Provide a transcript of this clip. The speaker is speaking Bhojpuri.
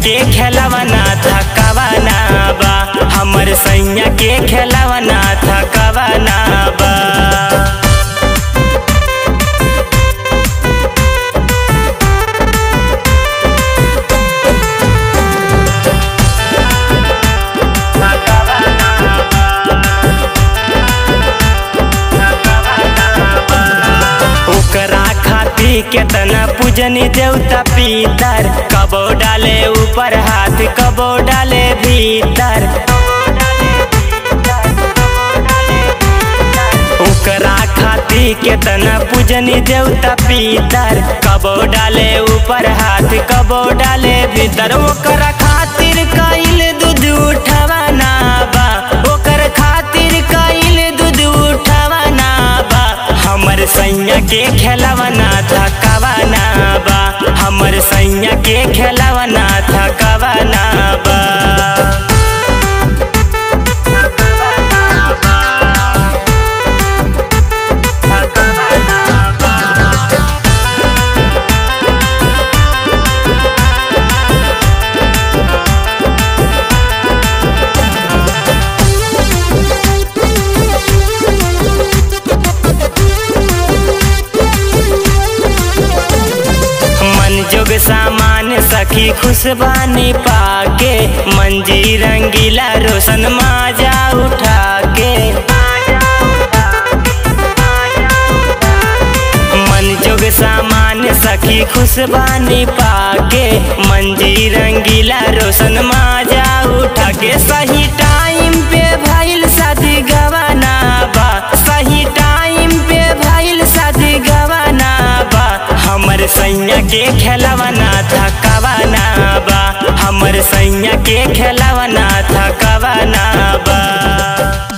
के खेलवना थकवना बा हमर सैया के खेलवना थकवना बा ओकरा खातिर केतना पूजनी देवता पीतर कबो डाले ऊपर हाथ कबो डाले भीतर ओकरा खातिर केतना पूजनी देवता पीतर कबो डाले ऊपर हाथ कबो डाले भीतर ओकरा खातिर कइल दूध उठवाना बा ओकर खातिर कइल दूध उठवाना बा हमर सैया के खेलवना थकवना बा हमर सैया के खेलवना थकवना बा मन जोग सामान सखी खुशबानी पाके मंजी रंगीला रोशन माजा उठा के मन जोग सामान सखी खुशबानी पाके मंजी रंगीला रोशन माजा उठा के सही टाइम पे भइल शादी गवाना बा सही टाइम पे भइल शादी गवाना बा हमर सैया के खेलवना थकवना बा हमर सैया के खेलवना थकवना बा